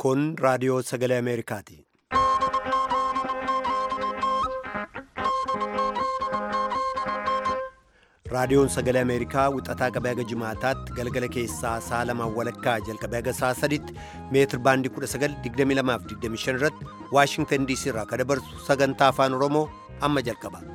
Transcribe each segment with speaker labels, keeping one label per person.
Speaker 1: Kun raadiyoo sagalee Ameerikaati. Raadiyoon sagalee Ameerikaa wixataa qabee haga jimaataatti galgala keessaa sa'a lamaan walakkaa jalqabee haga sa'a sadiitti meetir baandii 1922 irratti Waashingtan DC irraa kan dabarsu sagantaa afaan Oromoo amma jalqaba.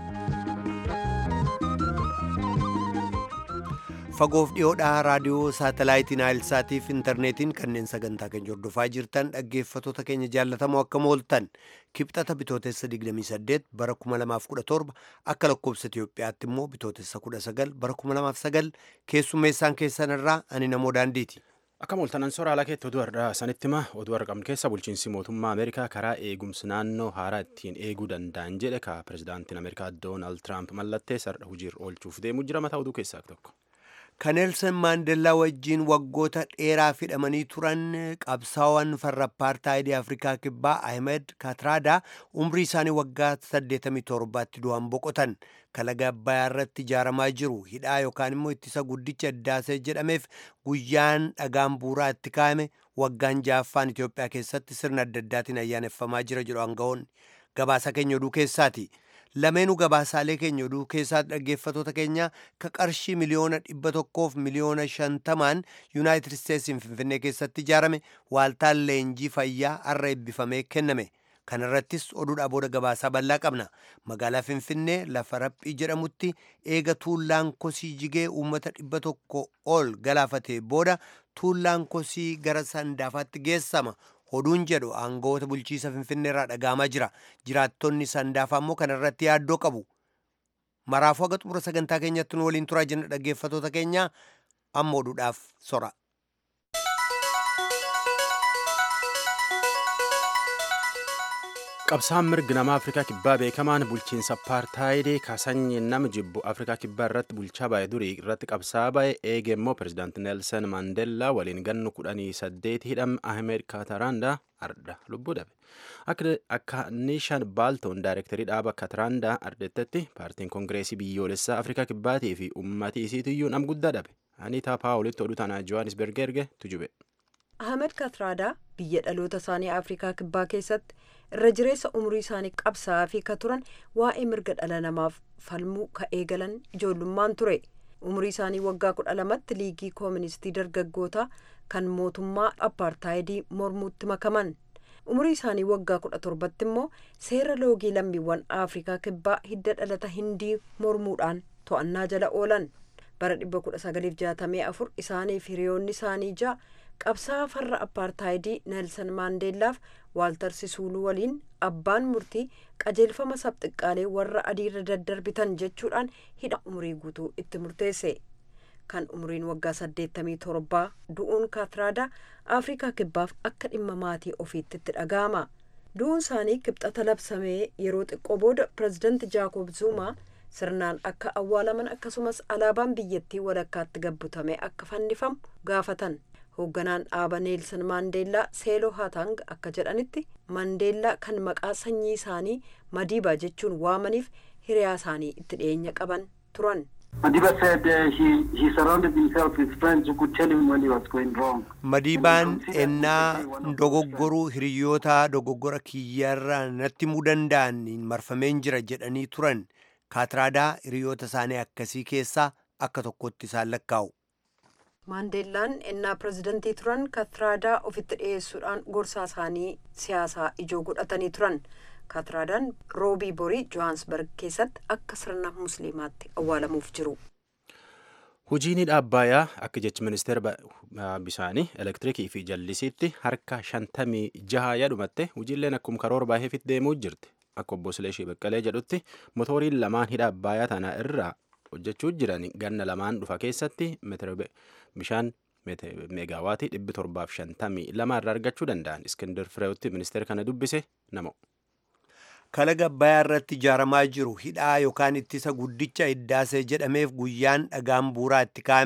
Speaker 1: Fagoof dhiyoodhaa raadiyoo saatalaayitiin Naayilsaatiif intarneetiin kanneen sagantaa keenya hordofaa jirtan dhaggeeffattoota keenya jaallatamoo akka mooltan kibxata bitootessa 28 bara 2017 akka lakkoobsa Itiyoophiyaatti immoo bitootessa 19 bara 2009 keessummeessaan keessan irraa ani namoo daandiiti.
Speaker 2: Akka mooltanan sooraalaa keetti oduu har'aa sanitti hima oduu argamne keessa bulchiinsi mootummaa Ameerikaa karaa eegumsi naannoo haaraa ittiin eeguu danda'an jedhe ka pirezidaantiin Ameerikaa Doonaald Tiraamp mallatteessa har'a hojiirra oolchuuf deemuu jira mataa oduu keessaa tokko.
Speaker 1: Kan Neelsan Maandellaa wajjiin waggoota dheeraa hidhamanii turan qabsaawwan farra apartaayidii Afrikaa Kibbaa Ahmed Katraadaa umrii isaanii waggaa 87tti du'an boqotan kalaga Abbayaa irratti ijaaramaa jiru hidhaa yookaan immoo ittisa guddicha Iddaasee jedhameef guyyaan dhagaan buuraa itti kaa'ame waggaan ja'affaan Itoophiyaa keessatti sirna adda addaatiin ayyaaneffamaa jira jedhu aangawoonni gabaasa keenya oduu keessaati. lameenuu gabaasaalee keenya oduu keessaa dhaggeeffatoota keenya ka qarshii miliyoona dhibba tokkoof miliyoona shantamaan yuunaayitid isteetsiin finfinnee keessatti ijaarame waaltaan leenjii fayyaa har'a eebbifamee kenname kana irrattis oduudhaa booda gabaasaa bal'aa qabna magaalaa finfinnee lafa raphii jedhamutti eega tuullaan kosii jigee uummata dhibba tokko ol galaafatee booda tuullaan kosii gara sandaafaatti geessama oduun jedhu aangawoota bulchiisa finfinnee irraa dhagaamaa jira jiraattonni sandaafaa immoo kana irratti yaaddoo qabu maraafuu haga xumura sagantaa keenyatti nu waliin turaa jenna dhaggeeffatoota keenya amma oduudhaaf sora.
Speaker 2: qabsaan mirgi nama afrikaa kibbaa beekamaan bulchiinsa apartaayidii kaasanyii nama jibbu afrikaa kibbaa irratti bulchaa baay'ee durii irratti qabsaa baay'ee eege immoo pirezidaanti neelsan maandeellaa waliin gannu kudhanii saddeeti hidhame ahimed kaataraandaa arda lubbuu dhabe akka niishan baaltoon daayirektarii dhaaba kaataraandaa ardettatti paartiin koongireesii biyyoolessaa afrikaa kibbaatii fi uummatii isiitiyyuu nam guddaa dhabe aniitaa paawulitti oduu tanaa johannisberg erge tujube.
Speaker 3: Ahmed Katraadaa biyya dhaloota isaanii Afrikaa Kibbaa keessatti irra jireessa umurii isaanii qabsaa'aa fi ka turan waa'ee mirga dhala namaaf falmuu ka eegalan ijoollummaan ture. Umurii isaanii waggaa kudha lamatti liigii kooministii dargaggootaa kan mootummaa apartaayidii mormuutti makaman. Umurii isaanii waggaa kudha torbatti immoo seera loogii lammiiwwan Afrikaa Kibbaa hidda dhalata hindii mormuudhaan to'annaa jala oolan. Bara 1964 isaaniif hiriyoonni isaanii ja'a qabsaa farra apartaayidii neelsan maandeellaaf waaltar sisuuluu waliin abbaan murtii qajeelfama sabxiqqaalee warra adiirra daddarbitan jechuudhaan hidha umurii guutuu itti murteesse kan umuriin waggaa 87 du'uun kaatraadaa afrikaa kibbaaf akka dhimma maatii ofiitti itti dhaga'ama du'uun isaanii kibxata labsamee yeroo xiqqoo booda pirezidanti jaakob zuumaa sirnaan akka awwaalaman akkasumas alaabaan biyyattii walakkaatti gabbutame akka fannifamu gaafatan hoogganaan dhaaba neelsan maandeellaa seeloo haatang akka jedhanitti maandeellaa kan maqaa sanyii isaanii madiibaa jechuun waamaniif hiriyaa isaanii itti dhiyeenya qaban turan.
Speaker 1: Madiibaan ennaa dogoggoruu hiriyoota dogoggora kiyyarra natti himuu danda'an marfameen jira jedhanii turan kaatraadaa hiriyoota isaanii akkasii keessaa akka tokkotti isaan lakkaa'u.
Speaker 3: maandeellaan ennaa pirezidantii turan katraadaa ofitti dhiyeessuudhaan gorsaa isaanii siyaasaa ijoo godhatanii turan katraadaan roobii borii johaansberg keessatti akka sirna musliimaatti awwaalamuuf jiru.
Speaker 2: Hojiin hidha Abbaayyaa akka jechi ministeera bisaanii elektiriikii fi jallisiitti harka shantamii jaha yaadhumatte hojiileen akkuma karoora baay'eefitti deemuu jirti. Akka obbo Sileeshii Baqqalee jedhutti motoriin lamaan hidha Abbaayyaa tana irraa hojjechuu jiran ganna lamaan dhufa keessatti bishaan meegaawaatii dhibbi torbaaf shantamii lama irraa argachuu danda'an iskindir fireewotti ministeera kana dubbise namo.
Speaker 1: kalaga abbayaa irratti ijaaramaa jiru hidhaa yookaan ittisa guddicha iddaasee jedhameef guyyaan dhagaan buuraa itti kaa'ame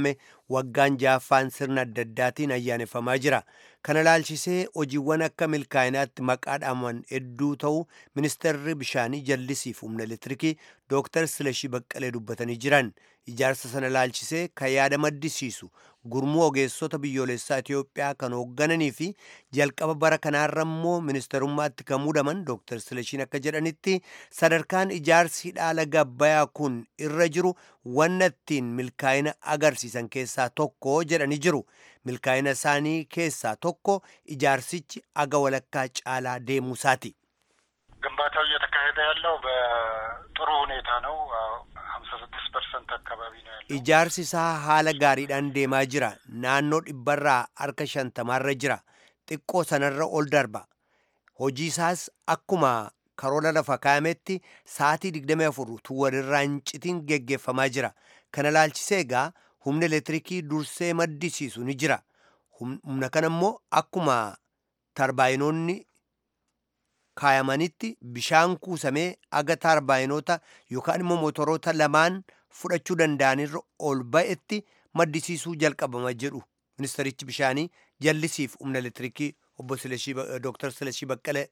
Speaker 1: waggaan jaaffaan sirna adda addaatiin ayyaaneffamaa jira kana laalchisee hojiiwwan akka milkaa'inaatti maqaa dhaaman hedduu ta'uu ministeerri bishaanii jallisiif humna elektiriikii dooktar silashii baqqalee dubbatanii jiran ijaarsa sana laalchisee kan yaada maddisiisu gurmuu ogeessota biyyoolessaa Itiyoophiyaa kan hooggananii fi jalqaba bara kanaarra immoo ministerummaatti kan muudaman dooktar silashiin akka jedhanitti sadarkaan ijaarsi dhaala gabbayaa kun irra jiru wanna ittiin milkaa'ina agarsiisan keessaa tokko jedhanii jiru milkaa'ina isaanii keessaa tokko ijaarsichi aga walakkaa caalaa deemuusaati.
Speaker 4: ግንባታው እየተካሄደ ያለው በጥሩ ሁኔታ ነው። ሀምሳ ስድስት ፐርሰንት አካባቢ ነው ያለው።
Speaker 1: Ijaarsi isaa haala gaariidhaan deemaa jira. Naannoo dhibbarraa harka shantamaarra jira. Xiqqoo sanarra ol darba. Hojii isaas akkuma karoora lafa kaa'ametti sa'aatii 24 utuu walirraa hin citin geggeeffamaa jira. Kana laalchisee egaa humna elektiriikii dursee maddisiisu ni jira. Humna kana immoo akkuma tarbaayinoonni kaayamanitti bishaan kuusamee aga tarbaayinoota yookaan immoo motoroota lamaan fudhachuu danda'anirra ol ba'etti maddisiisuu jalqabama jedhu ministerichi bishaanii jallisiif humna elektiriikii obbo Dooktar Silashii Baqqalee.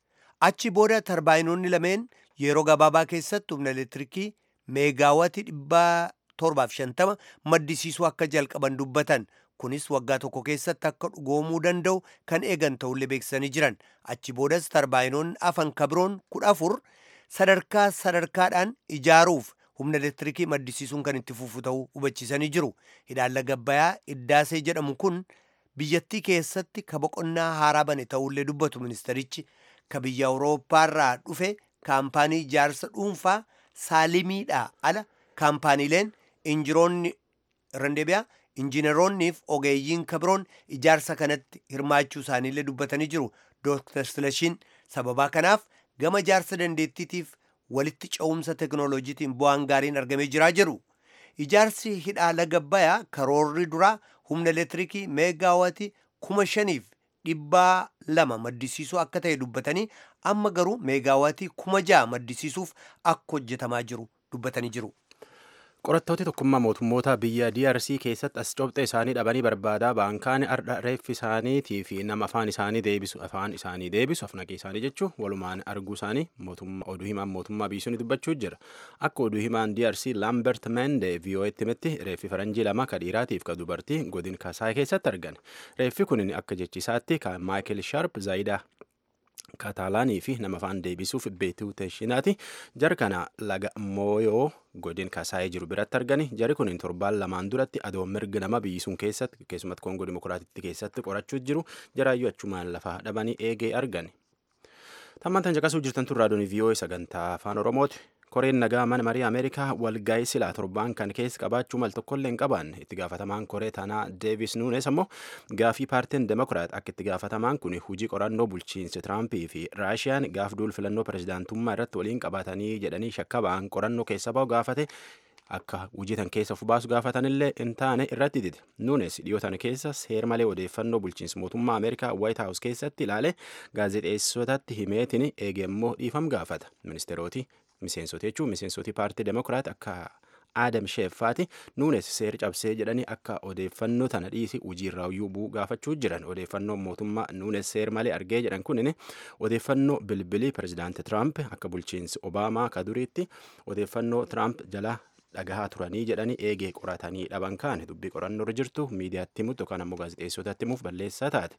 Speaker 1: Achi booda tarbaayinoonni lameen yeroo gabaabaa keessatti humna elektiriikii meegaawatii dhibbaa torbaaf shantama maddisiisuu akka jalqaban dubbatan. Kunis waggaa tokko keessatti akka dhugoomuu danda'u kan eegan ta'ullee beeksisanii jiran. Achi boodas tarbaayinoonni afan kabiroon kudha afur sadarkaa sadarkaadhaan ijaaruuf humna elektiriikii maddisiisuun kan itti fufu ta'uu hubachiisanii jiru. Hidhaalla gabbayaa iddaasee jedhamu kun biyyattii keessatti ka boqonnaa haaraa bane ta'ullee dubbatu ministerichi. Ka biyya Awurooppaarraa dhufe kaampaanii ijaarsa dhuunfaa saalimiidhaa ala kaampaaniileen injiroonni randeebiyaa injineroonniif ogeeyyiin kabiroon ijaarsa kanatti hirmaachuu isaaniillee dubbatanii jiru. Dooktar Silashiin sababaa kanaaf gama ijaarsa dandeettiitiif walitti ce'umsa teknooloojiitiin bu'aan gaariin argamee jiraa jedhu. Ijaarsi hidhaala gabbayaa karoorri duraa humna elektiriikii meegaawatii kuma shaniif dhibbaa lama maddisiisuu akka ta'e dubbatanii amma garuu meegaawatii kuma ja'a maddisiisuuf akka hojjetamaa jiru dubbatanii jiru.
Speaker 2: Qorattooti tokkummaa mootummoota biyya DRC keessatti as cobxee isaanii dhabanii barbaadaa baankaan ardha reeffi isaaniitii fi nama afaan isaanii deebisu afaan isaanii deebisu afnaqee isaanii jechuun walumaan arguu isaanii mootummaa oduu himaan mootummaa biyyisuun dubbachuu jira. Akka oduu himaan DRC Lambert Mende VOA'tti himetti reeffi faranjii lama ka dhiiraatiif ka dubartii godin kasaa keessatti argan. Reeffi kun akka jechisaatti ka Michael Sharp Zaayidaa kaataalaanii fi nama afaan deebisuuf beetuu teeshinaati jara kana laga mooyoo godin kasaa'ee jiru biratti argani jari kun torbaan lamaan duratti adoo mirga nama biyyisuun keessatti keessumatti koongoo dimokiraatitti keessatti qorachuu jiru jaraayyuu achumaan lafa dhabanii eegee argani. Tammantan caqasuu jirtan tun raadiyoon VOA sagantaa afaan Oromooti. Koreen nagaa mana marii Ameerikaa walgaa'ii silaa torbaan kan keessa qabaachuu mal tokkollee hin qabaanne itti gaafatamaan koree tanaa Deevis Nuunes ammoo gaafii paartiin Demokiraat akka itti gaafatamaan kun hujii qorannoo bulchiinsi Tiraampii fi Raashiyaan gaaf duul filannoo pirezidaantummaa irratti waliin qabatanii jedhanii shakka ba'an qorannoo keessa ba'u gaafate akka hujii keessa of baasu gaafatanillee hin taane irratti dide. Nuunes dhiyootan keessa seer malee odeeffannoo bulchiinsi mootummaa Ameerikaa White House keessatti ilaale gaazexeessotatti himeetiin eegemmoo dhiifam gaafata. Ministeeroti miseensota jechuun miseensoti paartii demokiraat akka aadam sheeffaati nuunes seer cabsee jedhanii akka odeeffannoo tana dhiisi hojiirraa bu'uu gaafachuu jiran odeeffannoon mootummaa nuunes seer malee argee jedhan kunin odeeffannoo bilbilii pirezidaanti tiraamp akka bulchiinsi obaamaa ka duriitti odeeffannoo tiraamp jala dhagahaa turanii jedhanii eegee qoratanii dhaban kaan dubbii qorannoo irra jirtu miidiyaatti himutti yookaan ammoo gaazexeessotatti himuuf balleessaa taate.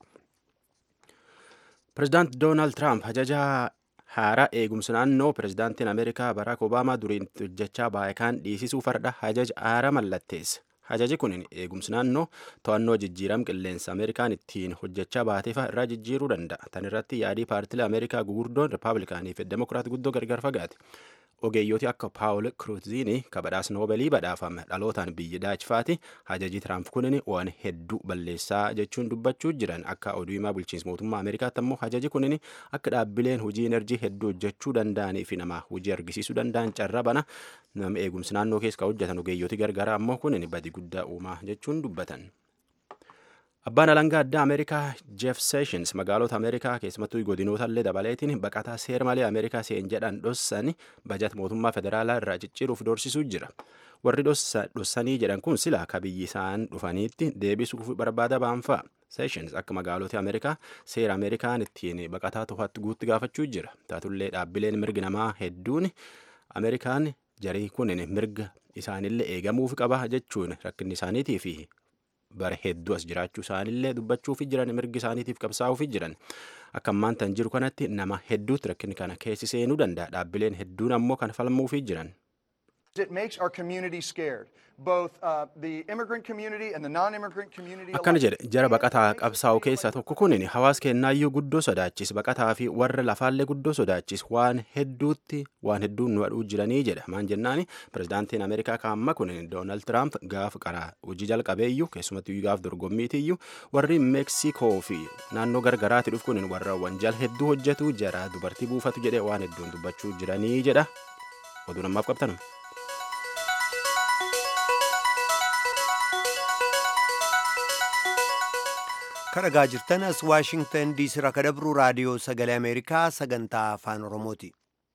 Speaker 2: Pirezidaanti Doonaald Tiraamp ajajaa haaraa eegumsa naannoo pirezidaantiin ameerikaa baraak obaamaa duriin hojjechaa baayikaan dhiisisuu farda hajaja haaraa mallatteesse hajaji kun eegumsi naannoo to'annoo jijjiiram qilleensa ameerikaan ittiin hojjechaa baateefa irraa jijjiiruu danda'a tan irratti yaadii paartilee ameerikaa gugurdoon rippaabilikaanii fi demokiraat guddoo gargar fagaate ogeeyyooti akka paawul kruuziini kabadhaas noobeelii badhaafame dhalootaan biyya daachfaati hajajii tiraamp kunin waan hedduu balleessaa jechuun dubbachuu jiran akka oduu himaa bulchiinsa mootummaa ameerikaatti ammoo hajaji kunin akka dhaabbileen hojii enerjii hedduu hojjechuu danda'anii fi nama hojii argisiisuu danda'an carra bana nama eegumsi naannoo keessa hojjetan ogeeyyooti gargaraa ammoo kunin badii guddaa uumaa jechuun dubbatan. Abbaan alangaa addaa Ameerikaa Jeff Sessions magaalota Ameerikaa keessumattuu godinoota illee dabaleetiin baqataa seera malee Ameerikaa seen jedhan dhossan bajat mootummaa federaalaa irraa cicciruuf doorsisuu jira. warri dhossanii jedhan kun sila akka biyyi isaan dhufaniitti deebisuuf barbaada baanfaa seeshins akka magaalota ameerikaa seera ameerikaan ittiin baqataa to'atti guutti gaafachuu jira taatullee dhaabbileen mirgi namaa hedduun ameerikaan jarii kunin mirga isaanillee eegamuuf qaba jechuun rakkinni isaaniitii fi bara hedduu as jiraachuu isaanillee dubbachuufi jiran mirgi isaaniitiif qabsaa'uufi jiran akka ammaan tan jiru kanatti nama hedduutti rakkinni kana keessi seenuu danda'a dhaabbileen hedduun ammoo kan falmuufi jiran.
Speaker 5: It makes our community scared, both uh, the immigrant community and the non-immigrant community.
Speaker 2: Akkana jedhe jara baqataa qabsaa'u keessaa tokko kunin hawaas kennaayyuu guddoo sodaachis baqataa fi warra lafaallee guddoo sodaachis waan hedduutti waan hedduun nu adhuu jiranii jedha maan jennaani pirezidaantiin ameerikaa kaamma kunin doonaald tiraamp gaaf qaraa hojii jalqabeeyyuu keessumattuu gaaf dorgommiitiyyuu warri meeksikoo fi naannoo gargaraatti dhufu kunin warra wanjal hedduu hojjetu jara dubartii buufatu jedhe waan hedduun dubbachuu jiranii jedha oduu namaaf qabtanuma.
Speaker 1: kadhagaa jirtan as waashingtan diisii irraa kadabru raadiyoo sagalee ameerikaa sagantaa afaan oromooti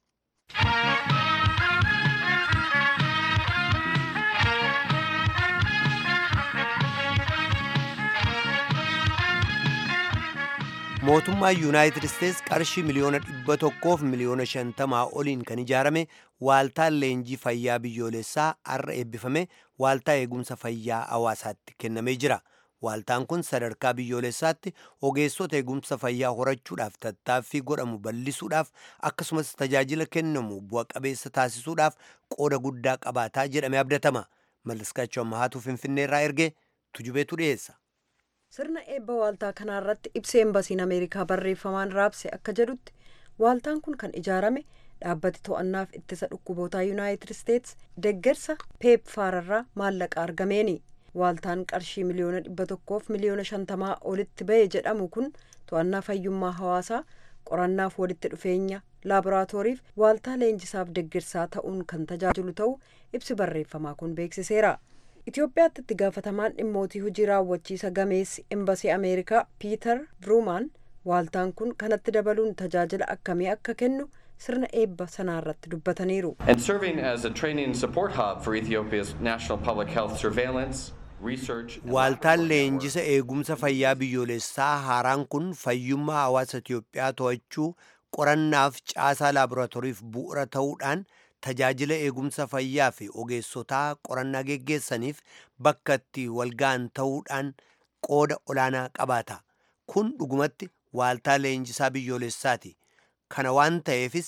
Speaker 1: mootummaa yuunaayitid isteets qarshii miliyoona dhibba tokkoof miliyoona shantamaa oliin kan ijaarame waaltaan leenjii fayyaa biyyoolessaa har'a eebbifame waaltaa eegumsa fayyaa hawaasaatti kennamee jira waaltaan kun sadarkaa biyyoolessaatti ogeessota eegumsa fayyaa horachuudhaaf tattaaffii godhamu bal'isuudhaaf akkasumas tajaajila kennamu bu'a qabeessa taasisuudhaaf qooda guddaa qabaataa jedhame abdatama malliskaachoo ammahaatu finfinneerraa erge tujubeetu dhiyeessa.
Speaker 3: sirna eebba waaltaa kanaarratti ibsa embasiin ameerikaa barreeffamaan raabse akka jedhutti waaltaan kun kan ijaarame dhaabbati to'annaaf ittisa dhukkubootaa yuunaayitid isteets deggersa peepfaararraa maallaqa argameeni waaltaan qarshii miliyoona dhibba tokkoof miliyoona shantamaa olitti ba'e jedhamu kun to'annaa fayyummaa hawaasaa qorannaaf walitti dhufeenya laaboraatooriif waaltaa leenjisaaf deggersaa ta'uun kan tajaajilu ta'uu ibsi barreeffamaa kun beeksiseera. Itoophiyaatti itti gaafatamaan dhimmootii hojii raawwachiisa gameessi embasii Ameerikaa Piiter Bruumaan waaltaan kun kanatti dabaluun tajaajila akkamii akka kennu sirna eebba sanaarratti dubbataniiru.
Speaker 6: And serving as a training and support hub for Ethiopia's national public health surveillance, research. and
Speaker 1: Waaltaan leenjisa eegumsa fayyaa biyyoolessaa haaraan kun fayyummaa hawaasa Itoophiyaa to'achuu qorannaaf caasaa laaboraatooriif bu'uura ta'uudhaan tajaajila eegumsa fayyaa fi ogeessotaa qorannaa geggeessaniif bakka itti walga'an ta'uudhaan qooda olaanaa qabaata. Kun dhugumatti waaltaa leenjisaa biyyoolessaati. Kana waan ta'eefis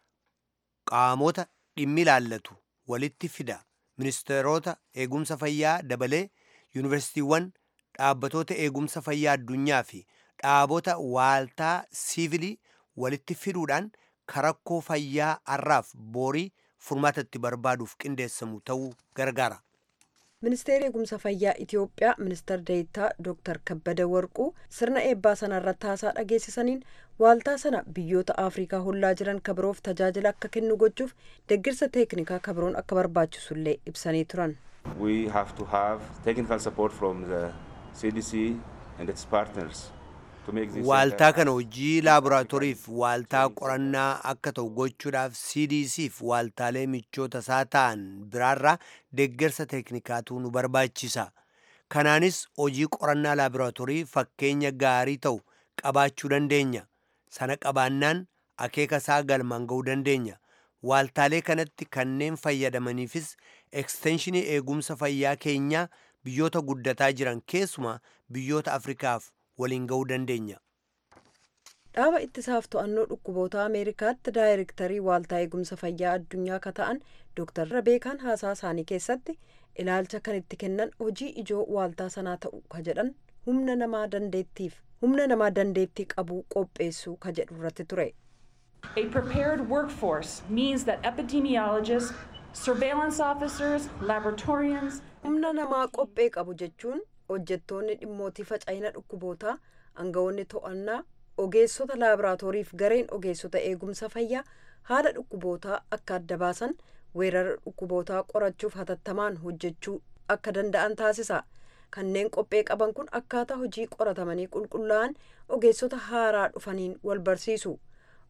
Speaker 1: qaamota dhimmi ilaallatu walitti fida. Ministeerota eegumsa fayyaa dabalee yuunivarsiitiiwwan dhaabbatoota eegumsa fayyaa addunyaa fi dhaabota waaltaa siivilii walitti fiduudhaan karakkoo fayyaa har'aaf boorii furmaata itti barbaaduuf qindeessamu ta'uu gargaara.
Speaker 3: Ministeerri eegumsa fayyaa Itoophiyaa ministeer deetaa Dr. Kabbada Warquu sirna eebbaa sana irratti haasaa dhageessisaniin waaltaa sana biyyoota Afrikaa hollaa jiran kabiroof tajaajila akka kennu gochuuf deggirsa teeknikaa kabiroon akka barbaachisullee ibsanii turan.
Speaker 7: We have to have technical support from the CDC and its partners.
Speaker 1: Waaltaa kana hojii laaboraatooriif waaltaa qorannaa akka ta'u gochuudhaaf CDCf waaltaalee michoota isaa ta'an biraarraa deeggarsa teeknikaatu nu barbaachisa. Kanaanis hojii qorannaa laaboraatoorii fakkeenya gaarii ta'u qabaachuu dandeenya. Sana qabaannaan akeeka isaa galmaan ga'uu dandeenya. Waaltaalee kanatti kanneen fayyadamaniifis ekstenshinii eegumsa fayyaa keenyaa biyyoota guddataa jiran keessumaa biyyoota Afrikaaf waliin ga'uu dandeenya.
Speaker 3: Dhaaba ittisaaf to'annoo dhukkuboota Ameerikaatti daayirektarii waaltaa eegumsa fayyaa addunyaa ka ta'an Dr. Rabeekaan haasaa isaanii keessatti ilaalcha kan itti kennan hojii ijoo waaltaa sanaa ta'u ka jedhan humna namaa dandeettiif humna namaa dandeettii qabu qopheessuu ka jedhu irratti ture.
Speaker 8: A prepared workforce means that epidemiologists, surveillance officers, laboratorians,
Speaker 3: Humna namaa qophee qabu jechuun hojjettoonni dhimmootii faca'ina dhukkubootaa aangawoonni to'annaa ogeessota laaboraatooriif gareen ogeessota eegumsa fayyaa haala dhukkubootaa akka adda baasan weerara dhukkubootaa qorachuuf hatattamaan hojjechuu akka danda'an taasisa kanneen qophee qaban kun akkaataa hojii qoratamanii qulqullaa'an ogeessota haaraa dhufaniin wal barsiisu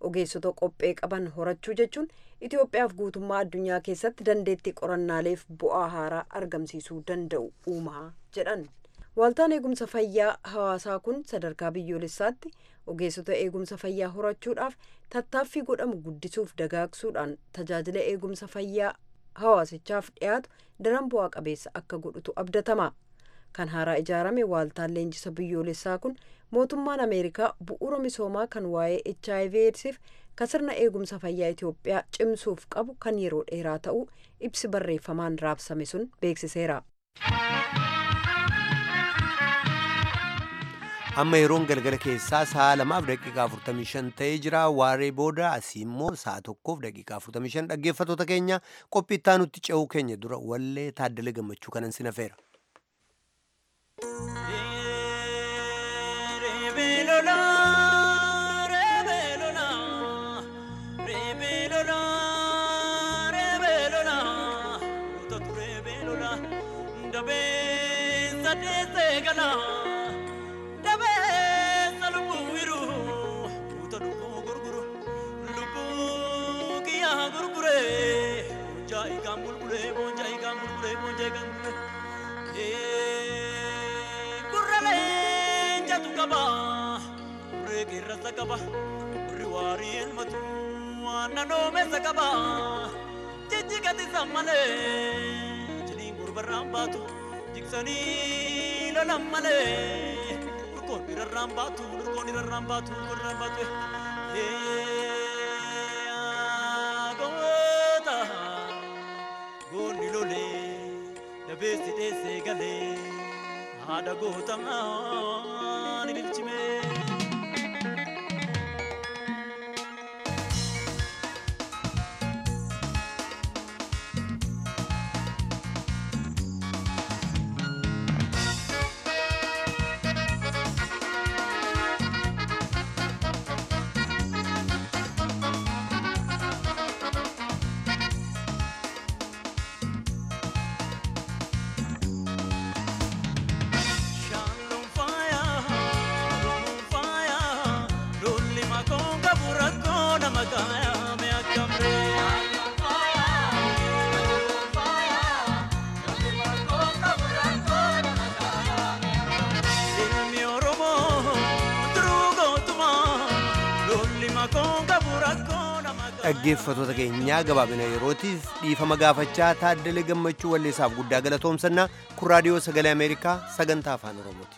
Speaker 3: ogeessota qophee qaban horachuu jechuun itiyoophiyaaf guutummaa addunyaa keessatti dandeettii qorannaaleef bu'aa haaraa argamsiisuu danda'u uumaa jedhan waaltaan eegumsa fayyaa hawaasaa kun sadarkaa biyyoolessaatti ogeessota eegumsa fayyaa horachuudhaaf tattaaffii godhamu guddisuuf dagaagsuudhaan tajaajila eegumsa fayyaa hawaasichaaf dhiyaatu daran bu'aa qabeessa akka godhutu abdatama kan haaraa ijaarame waaltaan leenjisa biyyoolessaa kun mootummaan ameerikaa bu'uura misoomaa kan waa'ee hiv eedsiif kan sirna eegumsa fayyaa itiyoophiyaa cimsuuf qabu kan yeroo dheeraa ta'uu ibsi barreeffamaan raabsame sun beeksiseera.
Speaker 1: amma yeroon galgala keessaa sa'a lamaaf daqiiqaa 45 ta'ee jira waaree booda asii immoo sa'a tokkoof daqiiqaa 45 dhaggeeffatoota keenya qophii itti aanutti ce'uu keenya dura wallee taaddalee gammachuu kanan sin hafeera.
Speaker 9: qaba warri waarii elmatu waan nanoomessa qaba jijjigati sammalee jiliin gurbarraan baatu jiksanii lolan malee urgoon irrarraan baatu urgoon irrarraan baatu urgoon irrarraan baatu goota goonni lolee dabeessi dheessee galee haadha gootamaa ni bilchimee.
Speaker 1: dhaggeeffatoota keenyaa gabaabina yerootiif dhiifama gaafachaa taaddalee gammachuu walleessaaf guddaa galatoomsannaa kun raadiyoo sagalee ameerikaa sagantaa afaan oromooti.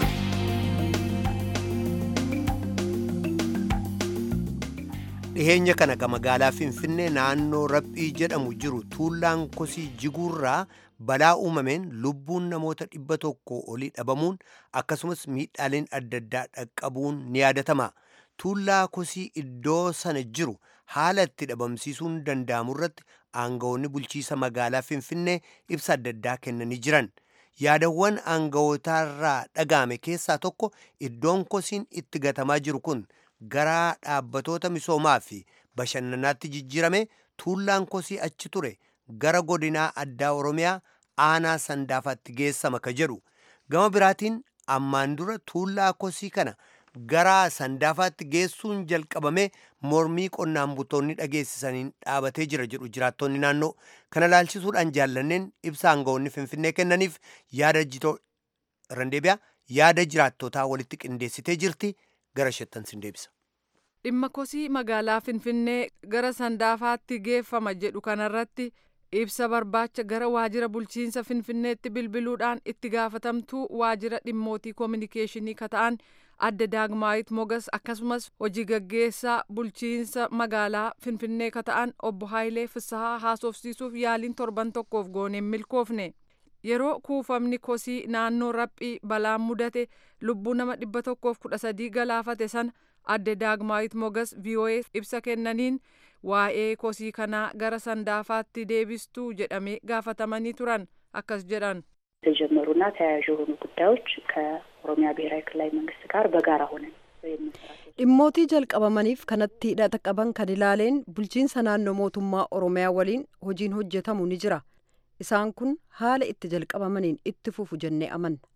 Speaker 1: dhiheenya kana ka magaalaa finfinnee naannoo raphii jedhamu jiru tuullaan kosii jiguurraa balaa uumameen lubbuun namoota dhibba tokko olii dhabamuun akkasumas miidhaaleen adda addaa dhaqqabuun ni yaadatama. tuullaa kosii iddoo sana jiru haala itti dhabamsiisuun danda'amu irratti aangawoonni bulchiisa magaalaa finfinnee ibsa adda addaa kennanii jiran yaadawwan aangawootaarraa dhaga'ame keessaa tokko iddoon kosiin itti gatamaa jiru kun gara dhaabbatoota misoomaa fi bashannanaatti jijjiirame tuullaan kosii achi ture gara godinaa addaa oromiyaa aanaa sandaafaatti geessama ka jedhu gama biraatiin ammaan dura tuullaa kosii kana gara sandaafaatti geessuun jalqabame mormii qonnaan bultoonni dhageessisaniin dhaabatee jira jedhu jiraattonni naannoo kana laalchisuudhaan jaallanneen ibsa aangawoonni finfinnee kennaniif yaada jitoo randeebiyaa yaada jiraattotaa walitti qindeessitee jirti gara shettan sin deebisa.
Speaker 10: dhimma kosii magaalaa finfinnee gara sandaafaatti geeffama jedhu kanarratti ibsa barbaacha gara waajjira bulchiinsa finfinneetti bilbiluudhaan itti gaafatamtuu waajjira dhimmootii koominikeeshinii kata'an adde daagmaayit mogas akkasumas hojii gaggeessaa bulchiinsa magaalaa finfinnee kata'an obbo haayilee fissahaa haasofsiisuuf yaaliin torban tokkoof gooneen milkoofne yeroo kuufamni kosii naannoo raphii balaan mudate lubbuu nama dhibba tokkoof kudha sadii galaafate sana adde daagmaayit mogas vii'oo'ee ibsa kennaniin waa'ee kosii kanaa gara sandaafaatti deebistuu jedhamee gaafatamanii turan akkas jedhan
Speaker 11: የተጀመሩና ተያያዥ የሆኑ ጉዳዮች ከኦሮሚያ ብሔራዊ ክልላዊ መንግስት ጋር በጋራ ሆነን
Speaker 3: dhimmootii jalqabamaniif kanatti hidhata qaban kan ilaaleen bulchiinsa naannoo mootummaa oromiyaa waliin hojiin hojjetamu ni jira isaan kun haala itti jalqabamaniin itti fufu jennee amanna.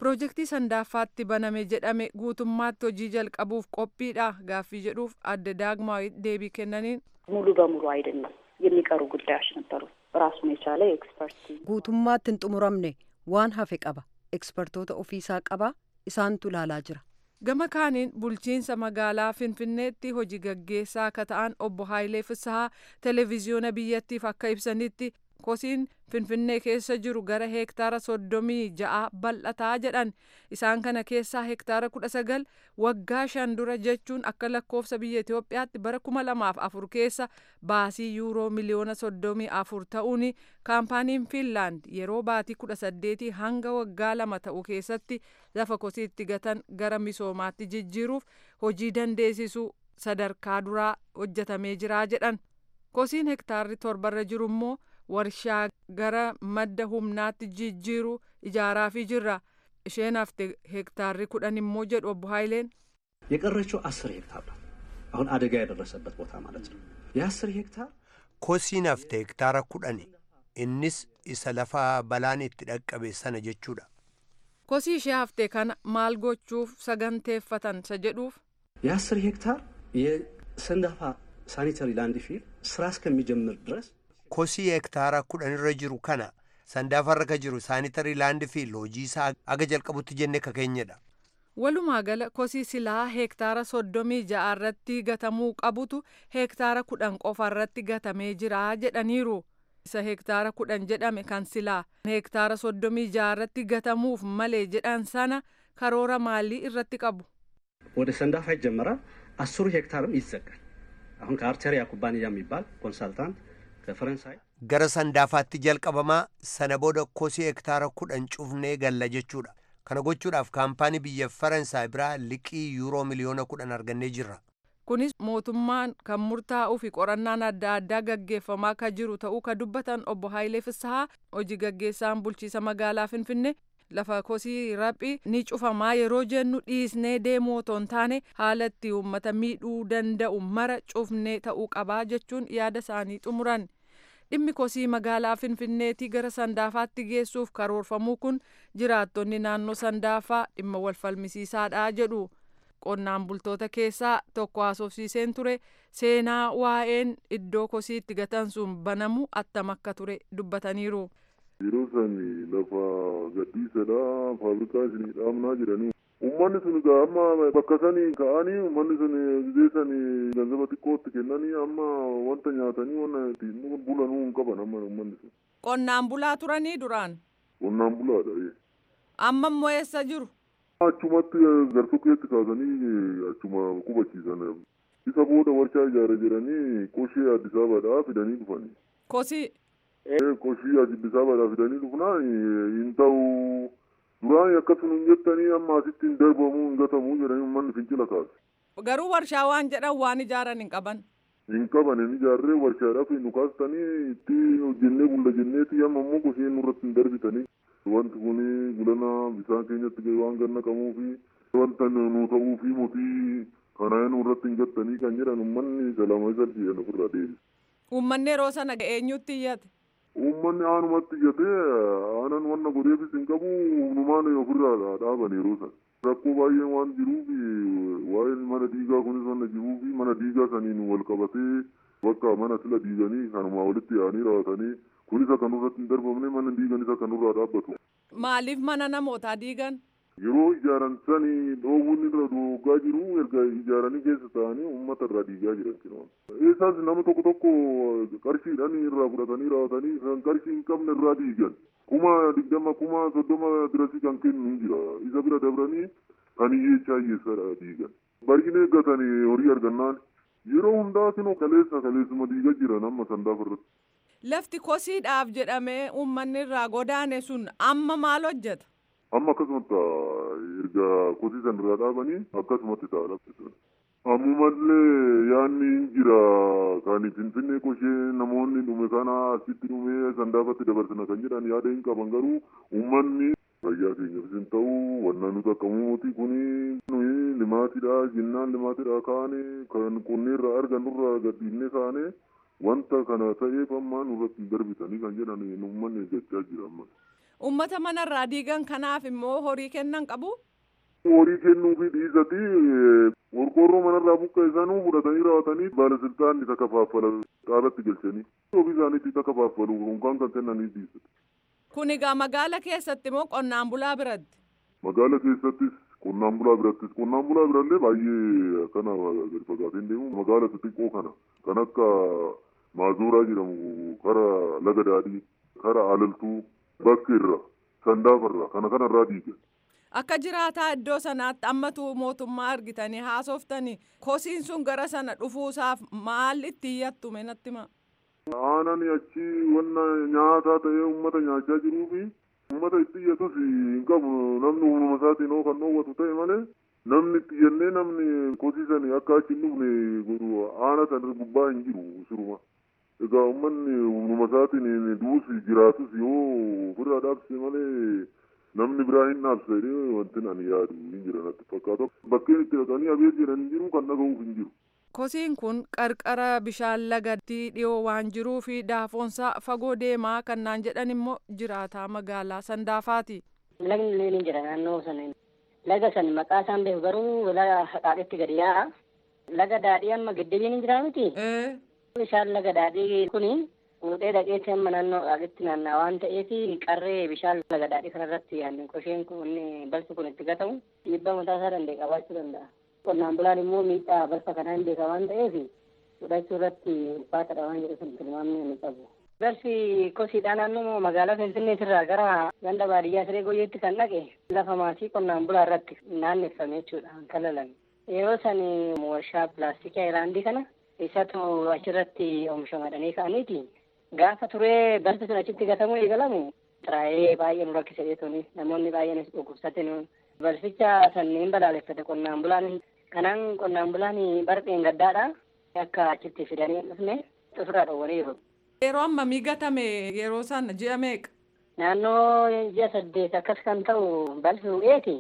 Speaker 10: Piroojeektii sandaaffaatti baname jedhame guutummaatti hojii jalqabuuf qophiidha gaaffii jedhuuf adde daagmaawit deebii kennaniin
Speaker 11: ሙሉ በሙሉ አይደለም የሚቀሩ ጉዳዮች ነበሩ። ራሱን የቻለ የኤክስፐርት
Speaker 3: guutummaatti hin xumuramne waan hafe qaba ekspertoota ofiisaa qaba isaantu ilaalaa jira
Speaker 10: gama kaaniin bulchiinsa magaalaa finfinneetti hojii gaggeessaa akka ta'an obbo Haayilee Fissahaa televezyiyoona biyyattiif akka ibsanitti kosiin finfinnee keessa jiru gara heektaara soddomii ja'a bal'ataa jedhan isaan kana keessaa heektaara kudha sagal waggaa shan dura jechuun akka lakkoofsa biyya Itoophiyaatti bara kuma lamaaf afur keessa baasii yuuroo miliyoona soddomii afur ta'uun kaampaaniin Fiinlaand yeroo baatii kudha saddeetii hanga waggaa lama ta'u keessatti lafa kosiitti gatan gara misoomaatti jijjiiruuf hojii dandeessisuu sadarkaa duraa hojjetamee jiraa jedhan kosiin hektaarri torbarra jiru immoo warshaa gara madda humnaatti jijjiiru ijaaraafii jirra isheen hafte hektaarri kudhan immoo jedhu obbo Haayileen
Speaker 12: የቀረችው አስር ሄክታር ነው። አሁን አደጋ የደረሰበት ቦታ ማለት ነው። የአስር ሄክታር
Speaker 1: kosiin hafte hektaara kudhani innis isa lafa balaan itti dhaqqabe sana jechuudha.
Speaker 10: kosii ishee hafte kana maal gochuuf saganteeffatan isa jedhuuf
Speaker 12: የአስር ሄክታር የሰንዳፋ ሳኒተሪ ላንድ ፊል ስራ እስከሚጀምር ድረስ
Speaker 1: kosii hektaara kudhanirra jiru kana sandaafarra ka jiru saanitarii laandi fiil hojii isaa aga jalqabutti jenne ka keenyadha.
Speaker 10: walumaa gala kosii silaa heektaara soddomii ja'a irratti gatamuu qabutu heektaara kudhan qofa irratti gatamee jira jedhaniiru isa heektaara kudhan jedhame kan silaa heektaara soddomii ja'a irratti gatamuuf malee jedhan sana karoora maalii irratti qabu.
Speaker 12: ወደ ሰንዳፋ ይጀመራል። አስሩ ሄክታርም ይዘጋል። አሁን ከአርቴሪያ ኩባንያ የሚባል ኮንሳልታንት ከፈረንሳይ
Speaker 1: gara sandaafaatti jalqabamaa sana booda kosii hektaara kudhan cufnee galla jechuudha kana gochuudhaaf kaampaanii biyya faransaay biraa liqii yuuroo miliyoona kudhan argannee jirra
Speaker 10: kunis mootummaan kan murtaa'uu fi qorannaan adda addaa gaggeeffamaa ka jiru ta'uu ka dubbatan obbo Haayilee Fissahaa hojii gaggeessaan bulchiisa magaalaa Finfinnee lafa kosii raphi ni cufamaa yeroo jennu dhiisnee deemuu otoo hin taane haala itti uummata miidhuu danda'u mara cufnee ta'uu qabaa jechuun yaada isaanii xumuran. dhimmi kosii magaalaa finfinneetii gara sandaafaatti geessuuf karoorfamuu kun jiraattonni naannoo sandaafaa dhimma wal falmisiisaadha jedhu qonnaan bultoota keessaa tokko haasofsiiseen ture seenaa waa'een iddoo kosii itti gatan sun banamu attam akka ture dubbataniiru.
Speaker 13: yeroo san lafa gadhiisadha faabrikaa isinii dhaabnaa jedhanii ummanni sun egaa amma bakka sanii ka'anii ummanni sun gizee sanii ganzaba xiqqootti kennanii amma wanta nyaatanii wanta ittiin bulanuu hin qaban amma ummanni sun.
Speaker 10: qonnaan bulaa turanii duraan.
Speaker 13: qonnaan bulaadha.
Speaker 10: amma immoo eessa jiru.
Speaker 13: achumatti gartokkeetti kaasanii achuma qubachiisan isa booda warshaa ijaara jedhanii qoshee addis abaadhaa fidanii dhufanii.
Speaker 10: kosii.
Speaker 13: qoshii addis abaadhaa fidanii dhufnaa hin ta'u duraan akkasuma hin jettanii amma asitti hin darbamuu hin gatamuu jedhanii uummanni fincila kaase.
Speaker 10: garuu warshaa waan jedhan waan ijaaran hin qaban.
Speaker 13: hin qaban hin ijaarree warshaadhaaf nu kaastanii itti hojjennee bulla jenneeti amma immoo goshee nurratti hin darbitanii. wanti kun gulana bisaan keenyatti waan ganna qabuu fi wanta nu ta'uu fi mootii kanaa nurratti hin gattanii kan jedhan uummanni salama isa jedhan ofirraa deebise.
Speaker 10: Uummanni yeroo sana eenyutti iyyate?
Speaker 13: Uummanni aanumatti iyyatee aanan wanna godheefis hin qabu humnumaan ofirraa dhaaban yeroo sana. Rakkoo baay'een waan jiruuf waa'een mana diigaa kunis wanna jiruuf mana diigaa saniin wal qabatee bakka mana sila diiganii kanumaa walitti yaa'anii raawwatanii kunis akka nurratti hin darbamne mana diiganis akka nurraa dhaabbatu.
Speaker 10: Maaliif mana namootaa diigan?
Speaker 13: Yeroo ijaaran sanii dhoowwuun irra doggaa jiru erga ijaaranii keessa ta'anii uummata irraa diigaa jiran kinoon. Eessaas nama tokko tokko qarshiidhaan irraa fudhatanii raawwatanii kan qarshii hin qabne irraa diigan. Kuma digdama kuma soddoma birasii kan kennu hin jira. Isa bira dabranii kan hiyyeessaa hiyyeessadha diigan. Baay'ina eeggatanii horii argannaan yeroo hundaa kinoo kaleessa kaleessuma diigaa jiran amma sandaafa irratti.
Speaker 10: Lafti kosiidhaaf jedhamee uummanni irraa godaane sun amma maal hojjeta?
Speaker 13: Amma akkasumatti erga kosii san irraa dhaabanii akkasumatti ta'a lafti sun. Ammumallee yaadni hin jira kan finfinnee qoshee namoonni dhume kana asitti dhume sandaafatti dabarsina kan jedhan yaada hin qaban garuu uummanni fayyaa keenyaafis hin ta'u wanna nuti akka mootii kuni nuyi limaatidha jinnaan limaatidha kaane kan qonneerraa argannurraa gadhiifnee kaane wanta kana ta'eef amma nurratti hin darbitanii kan jedhan uummanni eeggachaa jira amma.
Speaker 10: Uummata manarraa diigan kanaaf immoo horii kennan qabu?
Speaker 13: Horii kennuu fi dhiisati qorqoorroo manarraa buqqa'e sanuu fudhatanii raawwatanii baalasiltaanni takka faaffala qaabatti galchanii ofii isaaniitti takka faaffalu unkaan kan kennanii dhiisati.
Speaker 10: Kun egaa magaala keessatti moo qonnaan bulaa biratti?
Speaker 13: Magaala keessattis qonnaan bulaa birattis qonnaan bulaa birallee baay'ee akkana gadi fagaateen deemu magaala xixiqqoo kana kan akka maazuuraa jedhamu kara laga daadhii kara alaltuu bakka irra sandaafarra kana kanarraa diigan.
Speaker 10: Akka jiraataa iddoo sanaatti ammatu mootummaa argitanii haasoftanii kosiin sun gara sana dhufuusaaf maal itti iyyattume natti hima.
Speaker 13: Aanani achi wanna nyaataa ta'ee uummata nyaachaa jiruu fi uummata itti iyyatus hin qabu namni uumama isaatiin hoo kan dhoowwatu ta'e malee namni itti iyyannee namni kosiisanii akka achi hin dhufne godhu aana sana gubbaa hin jiru siruma. Egaa uummanni uumama isaatiin duus jiraatus yoo ofirraa dhaabse malee namni biraa hin dhaabsa jedhee wanti ani yaadu hin jira natti fakkaata. Bakkeen itti dhaqanii abeet jedhan hin jiru kan dhaga'uuf hin jiru.
Speaker 10: Kosiin kun qarqara bishaan lagatti dhiyoo waan jiruu fi daafoonsaa fagoo deemaa kan naan jedhan immoo jiraataa magaalaa Sandaafaati.
Speaker 14: Lagni illee ni jira naannoo sana. Laga san maqaa isaan beeku garuu laga haqaaqetti gadi yaa'a. Laga daadhii amma giddibiin hin jiraa miti. Bishaan laga daadhii kuni fuudhee dhaqeetti amma naannoo haqaaqetti naanna'a waan ta'eef qarree bishaan laga daadhii kanarratti yaadne qosheen kun balfi kun itti gatamu dhiibbaa mataa isaa danda'e qabaachuu danda'a. qonnaan bulaan immoo miidhaa balfa kanaa hin beeka waan ta'eef fudhachuu irratti ulfaataadha waan jedhu sun tilmaamni ni qabu. Balfi kosiidhaa naannoo magaalaa Finfinneetirraa gara ganda baadiyyaa siree goyyeetti kan dhaqe lafa maatii qonnaan bulaa irratti naanneffame jechuudha kan kalalan. Yeroo san warshaa pilaastikii Ayilaandii kana isatu achirratti oomishamadhanii ka'aniiti. Gaafa turee balfi sun achitti gatamuu eegalamu xiraayee baay'ee nu rakkise jechuun namoonni baay'eenis dhukkubsate balficha sanneen balaaleffate qonnaan bulaan kanaan qonnaan bulaan barqeen gaddaadha akka achitti fidanii dhufne xufura dhowwaniiru.
Speaker 10: Yeroo ammamii gatame yeroo sana ji'a meeqa?
Speaker 14: Naannoo ji'a saddeet akkas kan ta'u balfi bu'eeti.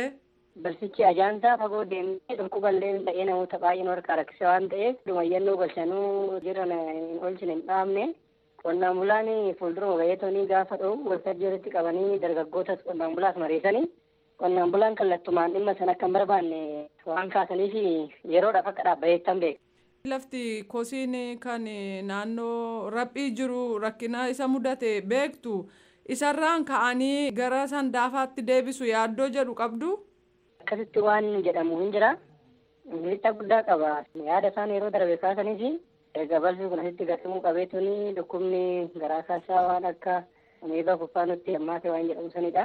Speaker 14: Balfichi ajaansaa fagoo deemee dhukkuballee ta'ee namoota baay'een harkaa rakkise waan ta'eef dhumayyannoo galchanuu jiran hin oolchine hin dhaabne. Qonnaan bulaan fuuldura gaheetanii gaafa dha'u waltajjii walitti qabanii dargaggootas qonnaan bulaas mariisanii qonnaan bulaan kallattumaan dhimma sana akka hin barbaanne waan kaasaniif yeroodhaaf akka dhaabbateettan beeka.
Speaker 10: Lafti kosiin kan naannoo raphii jiru rakkina isa mudate beektu isarraan ka'anii gara sandaafaatti deebisu yaaddoo jedhu qabdu.
Speaker 14: Akkasitti waan jedhamu hin jira. Miidhaa guddaa qaba. Yaada isaan yeroo darbe kaasaniif erga balfi kun asitti gatamuu qabeetuni dhukkubni garaa kaasaa waan akka miidhaa kuffaa nutti hammaate waan jedhamu sanidha.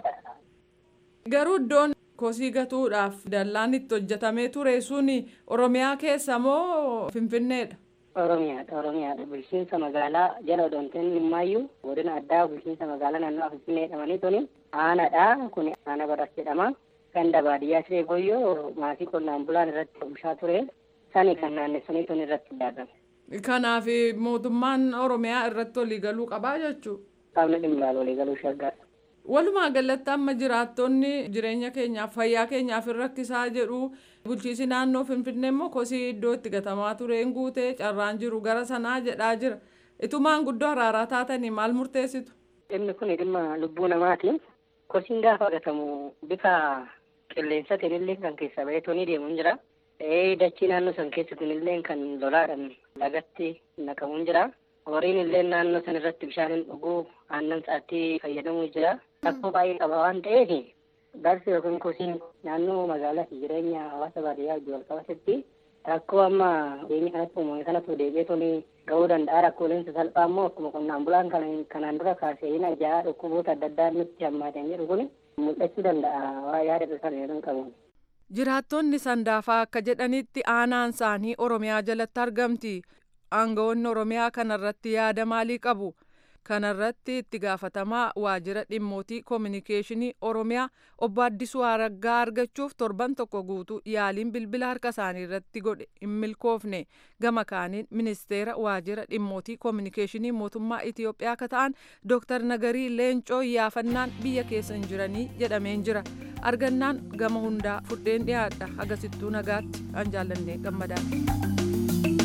Speaker 10: Garuu iddoon kosii gatuudhaaf dallaan itti hojjetamee ture suni Oromiyaa keessa moo Finfinneedha?
Speaker 14: Oromiyaadha. Oromiyaadha. Bulchiinsa magaalaa jala odoonteen himmaayyuu godina addaa bulchiinsa magaalaa naannoo Finfinnee jedhamanii tuni aanadha. Kun aana baras jedhama. Ganda baadiyyaa siree booyyoo maatii qonnaan bulaan irratti oomishaa ture. Sani kan naannessanii tun irratti ijaarame.
Speaker 10: Kanaaf mootummaan Oromiyaa irratti waliigaluu qabaa jechuudha.
Speaker 14: Qaamni dhimma ilaalu waliigaluu shaggaadha.
Speaker 10: Walumaa galatti amma jiraattonni jireenya keenyaaf fayyaa keenyaaf hin rakkisaa jedhu bulchiisi naannoo Finfinnee immoo kosii iddoo itti gatamaa tureen guutee carraan jiru gara sanaa jedhaa jira. Itumaan guddoo araaraa taatanii maal murteessitu?
Speaker 14: Dhimmi kun dhimma lubbuu namaati. Kosiin gaafa gatamu bifa qilleensatiin illee kan keessa baheetu ni deemu jira. Dachii naannoo san keessatiin illee kan lolaadhaan lagatti naqamu jira. Horiin illee naannoo san irratti bishaan dhuguu aannan sa'aatii fayyadamuu jira. Rakkoo baay'ee qaba waan ta'eef balfi yookiin kosiin naannoo magaalaa fi jireenya hawaasa baadiyyaa wajjin wal qabatetti rakkoo amma biyya kanatti uumame kanatu deebi'ee tuni ga'uu danda'a. Rakkooleen salphaa immoo akkuma qonnaan bulaan kanaan dura kaasee hin ajaa dhukkuboota adda addaa nutti hammaatan jedhu kun mul'achuu danda'a waa yaada sana jedhan qabu.
Speaker 10: Jiraattonni sandaafaa akka jedhanitti aanaan isaanii Oromiyaa jalatti argamti. Aangawoonni Oromiyaa kanarratti yaada maalii qabu? Kanarratti itti gaafatamaa waajjira dhimmootii koominikeeshinii Oromiyaa obbo Addisuu Araggaa argachuuf torban tokko guutuu yaaliin bilbila harka isaanii irratti godhe hin milkoofne. Gama kaaniin ministeera waajjira dhimmootii koominikeeshinii mootummaa Itiyoophiyaa akka ta'an Dooktar Nagarii Leencoo yaafannaan biyya keessa hin jiranii jedhameen jira. Argannaan gama hundaa fudheen dhiyaadha. Agasittuu nagaatti an jaallannee gammadaadha.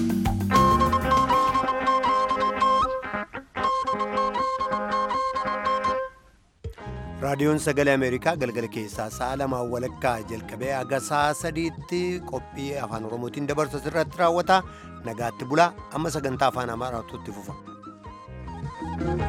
Speaker 1: raadiyoon sagalee ameerikaa galgala keessaa sa'a lamaan walakkaa jalqabee haga sa'a sadiitti qophii afaan oromootiin dabarsu irratti raawwata nagaatti bulaa amma sagantaa afaan amaaraatu itti fufa.